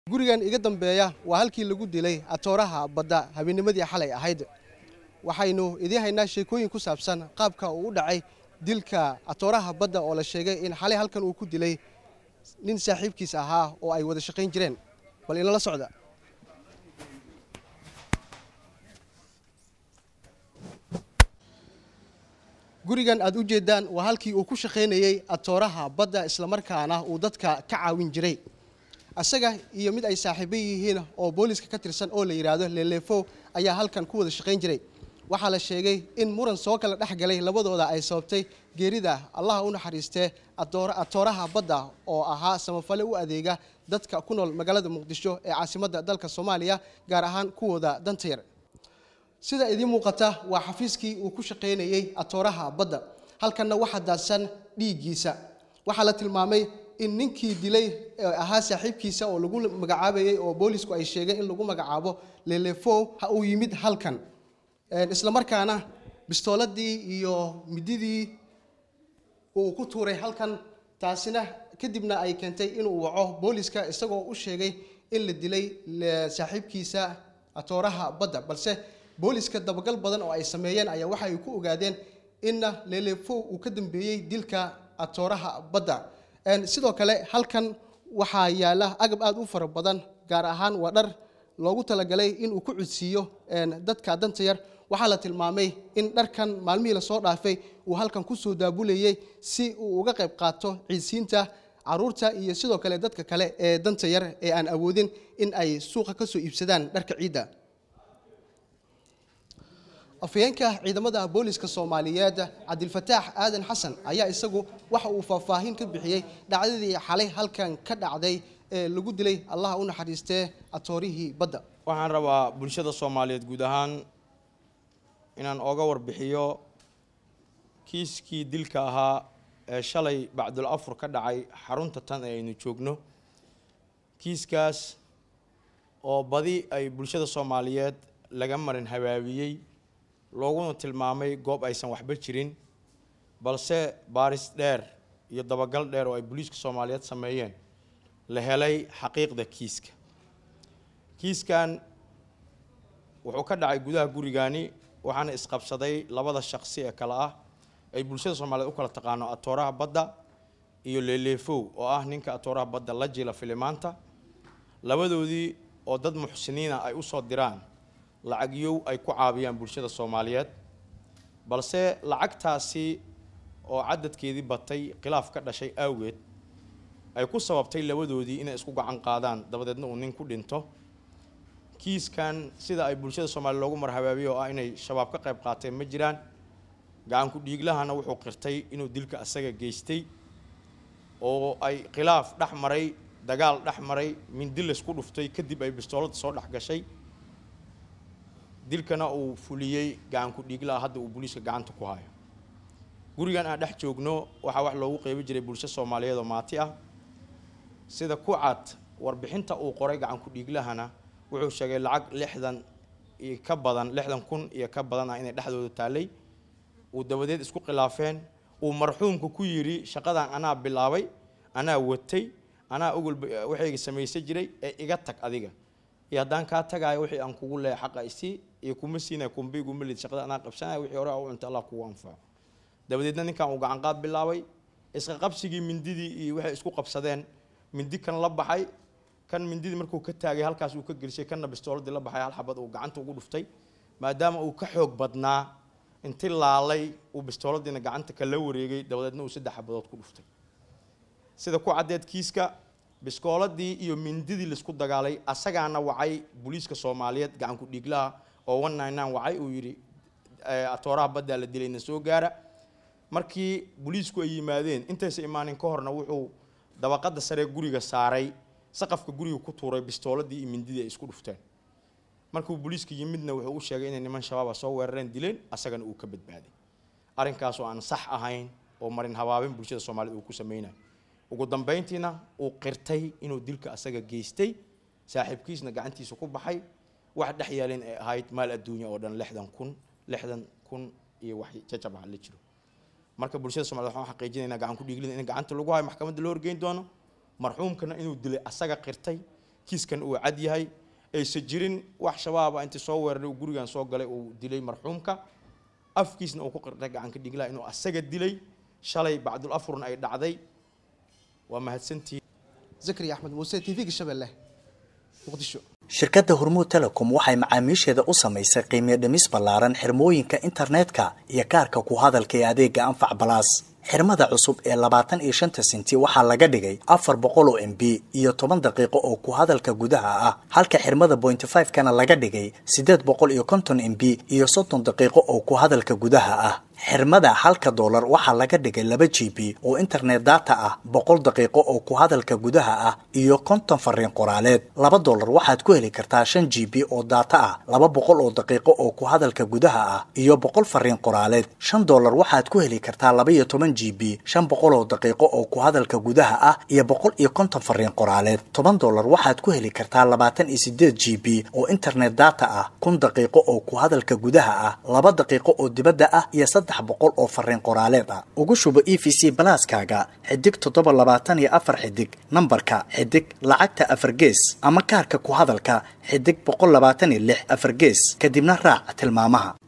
gurigan iga dambeeya waa halkii lagu dilay atooraha badda habeenimadii xalay ahayd waxaynu idiin haynaa sheekooyin ku saabsan qaabka uu u dhacay dilka atooraha badda oo la sheegay in xalay halkan uu ku dilay nin saaxiibkiis ahaa oo ay wada shaqayn jireen bal inala socda gurigan aad u jeedaan waa halkii uu ku shaqaynayey atooraha badda islamarkaana uu dadka ka caawin jiray isaga iyo mid ay saaxiibo yihiin oo booliska ka tirsan oo la yidhaahdo leleefo ayaa halkan ku wada shaqayn jiray waxaa la sheegay in muran soo kala dhex galay labadooda ay sababtay geerida allaha u naxariistee atooraha badda oo ahaa samafale u adeega dadka ku nool magaalada muqdisho ee caasimadda dalka soomaaliya gaar ahaan kuwooda danta yar sida idiin muuqata waa xafiiskii uu ku shaqaynayey atooraha badda halkanna waxaa daadsan dhiiggiisa waxaa la tilmaamay in ninkii dilay ahaa saaxiibkiisa oo lagu magacaabayey oo boolisku ay sheegeen in lagu magacaabo lelefo uu yimid halkan islamarkaana bistooladii iyo mididii uu ku tuuray halkan taasina kadibna ay keentay inuu waco booliska isagoo u sheegay in la dilay saaxiibkiisa atooraha badda balse booliska dabagal badan oo ay sameeyeen ayaa waxa ay ku ogaadeen inna lelefo uu ka dambeeyey dilka atooraha badda sidoo kale halkan waxaa yaala agab aada u fara badan gaar ahaan waa dhar loogu talagalay inuu ku cudsiiyo dadka danta yar waxaa la tilmaamay in dharkan maalmihii lasoo dhaafay uu halkan kusoo daabulayey si uu uga qayb qaato ciidsiinta caruurta iyo sidoo kale dadka kale ee danta yar ee aan awoodin in ay suuqa ka soo iibsadaan dharka ciidda afhayeenka ciidamada booliska soomaaliyeed cabdilfataax aadan xasan ayaa isagu waxa uu faahfaahin ka bixiyey dhacdadii xalay halkan ka dhacday ee lagu dilay allaha u naxariistee atoorihii badda waxaan rabaa bulshada soomaaliyeed guud ahaan inaan ooga warbixiyo kiiskii dilka ahaa ee shalay bacdul afur ka dhacay xarunta tan ee aynu joogno kiiskaas oo badi ay bulshada soomaaliyeed laga marin habaabiyey looguna tilmaamay goob aysan waxba jirin balse baaris dheer iyo dabagal dheer oo ay booliiska soomaaliyeed sameeyeen la helay xaqiiqda kiiska kiiskan wuxuu ka dhacay gudaha gurigani waxaana isqabsaday labada shaqsi ee kale ah ay bulshada soomaaliyeed u kala taqaano atooraha badda iyo leleefow oo ah ninka atooraha badda la jila filimaanta labadoodii oo dad muxsiniina ay usoo diraan lacagyow ay ku caabiyaan bulshada soomaaliyeed balse lacagtaasi oo cadadkeedii batay khilaaf ka dhashay awgeed ay ku sababtay labadoodii inay isku gacan qaadaan dabadeedna uu nin ku dhinto kiiskan sida ay bulshada soomaaliya loogu marhabaabiye oo ah inay shabaab ka qayb qaateen ma jiraan gacanku dhiiglahana wuxuu qirtay inuu dilka asaga geystay oo ay khilaaf dhex maray dagaal dhex maray mindi laysku dhuftay kadib ay bistoolada soo dhex gashay dilkana uu fuliyey gacanku dhiiglaha hadda uu booliiska gacanta ku hayo gurigan aan dhex joogno waxaa wax loogu qeybi jiray bulsho soomaaliyeed oo maati ah sida ku cad warbixinta uu qoray gacanku dhiiglahana wuxuu sheegay lacag lixdan iyo ka badan lixdan kun iyo ka badan ah inay dhexdooda taallay uu dabadeed isku khilaafeen uu marxuumka ku yidhi shaqadan anaa bilaabay anaa watay anaa ogol waxayga samaysan jiray ee iga tag adiga iyo haddaan kaa tagaayo wixii aan kugu leehay xaqa isii iyo kuma siinaya kumbiguma lid shaqada anaa qabsanaya wixii hore u cunta allah kugu anfaco dabadeedna ninkan uu gacanqaad bilaabay isqa qabsigii mindidii iyo waxay isku qabsadeen mindi kan la baxay kan mindidii markuu ka taagay halkaas uu ka gelisay kanna bistooladii la baxay hal xabad uu gacanta ugu dhuftay maadaama uu ka xoog badnaa inti laalay uu bistooladiina gacanta kala wareegay dabadeedna uu saddex xabadood ku dhuftay sida ku caddeed kiiska biskooladii iyo mindidii laisku dagaalay asagaana wacay booliiska soomaaliyeed gacanku dhiiglaha oo one nine nine wacay uu yidhi atooraha baddaa la dilayna soo gaara markii booliisku ay yimaadeen intaysa imaanin ka horna wuxuu dabaqada saree guriga saaray saqafka guriga ku tuuray bistooladii iyo mindidii ay isku dhufteen markuu booliiska yimidna wuxuu u sheegay inay niman shabaaba soo weerareen dileen asagana uu ka badbaaday arrinkaasoo aan sax ahayn oo marin habaabin bulshada soomaaliyed uu ku sameynayo ugu dambeyntiina uu qirtay inuu dilka asaga geystay saaxiibkiisna gacantiisa ku baxay wax dhex yaalin ay ahayd maal adduunya oo dhan lixdan kun lixdan kun iyo wax jajab ah la jiro marka bulshada somaliyed waxaan xaqiijinaynaa gacan ku dhiiglina in gacanta lagu hayo maxkamadda loo horgeyn doono marxuumkana inuu dilay asaga qirtay kiiskan uu cad yahay aysan jirin wax shabaaba intii soo weeraray uu gurigan soo galay uu dilay marxuumka afkiisna uu ku qirtay gacanka dhiglaha inuu asaga dilay shalay bacdul afurna ay dhacday waa mahadsantihiin zakariya axmed muuse t v-ga shabeelle muqdisho shirkadda hormuud telecom waxay macaamiisheeda u samaysay qiimiyo dhimis ballaaran xirmooyinka internetka iyo kaarka ku hadalka ee adeega anfac balaas xirmada cusub ee labaatan iyo shanta senti waxaa laga dhigay afar boqol oo m b iyo toban daqiiqo oo ku hadalka gudaha ah halka xirmada bointy five kana laga dhigay siddeed boqol iyo konton m b iyo soddon daqiiqo oo ku hadalka gudaha ah xirmada halka doolar waxaa laga dhigay laba g b oo internet data ah boqol daqiiqo oo ku hadalka gudaha ah iyo konton fariin qoraaleed laba doolar waxaad ku heli kartaa shan g b oo data ah laba boqol oo daqiiqo oo ku hadalka gudaha ah iyo boqol fariin qoraaleed shan doolar waxaad ku heli kartaa laba iyo toban g b shan boqol oo daqiiqo oo ku hadalka gudaha ah iyo boqol iyo konton fariin qoraaleed toban doolar waxaad ku heli kartaa labaatan iyo sideed g b oo internet data ah kun daqiiqo oo ku hadalka gudaha ah laba daqiiqo oo dibadda ah iyo saddex boqol oo fariin qoraaleed ah ugu shubo e v c balaaskaaga xidig toddoba labaatan iyo afar xidig nambarka xidig lacagta afar gees ama kaarka ku hadalka xidig boqol labaatan iyo lix afar gees kadibna raac tilmaamaha